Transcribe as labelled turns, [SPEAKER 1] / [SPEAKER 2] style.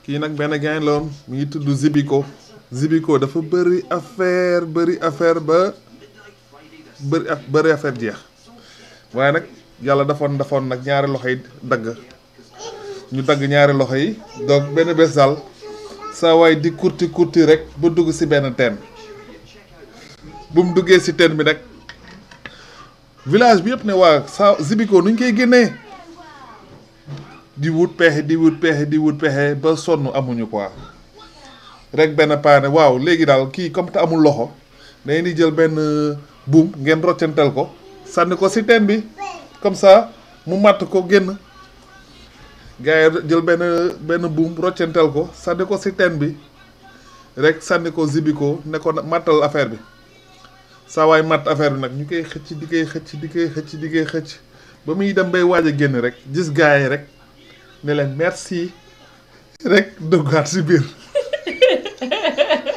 [SPEAKER 1] kii nag benn gain la woon mi ngi tudd Zibiko Zibiko dafa bëri affaire bëri affaire ba bëri af bëri affaire jeex waaye nag yàlla dafoon dafoon nag ñaari loxo yi dagg ñu dagg ñaari loxo yi donc benn bés daal saa waay di kurti kurti rek ba dugg si benn teen bu mu duggee si teen bi nag village bi yëpp ne waa saa Zibiko nuñ koy génnee di wut pexe di wut pexe di wut pexe ba sonn amuñu quoi rek benn paane waaw léegi daal kii comme te amul loxo dañuy di jël benn buum ngeen roccantel ko sànni ko si teen bi comme ça mu màtt ko génn gars yi jël benn benn buum roccantel ko sànni ko si teen bi rek sànni ko Zibiko ne ko màttal affaire bi saa waay màtt affaire bi nag ñu koy xëcc di koy xëcc di koy xëcc di koy xëcc ba muy dem bay waaj a génn rek gis gars yi rek ne leen merci rek duggaat si biir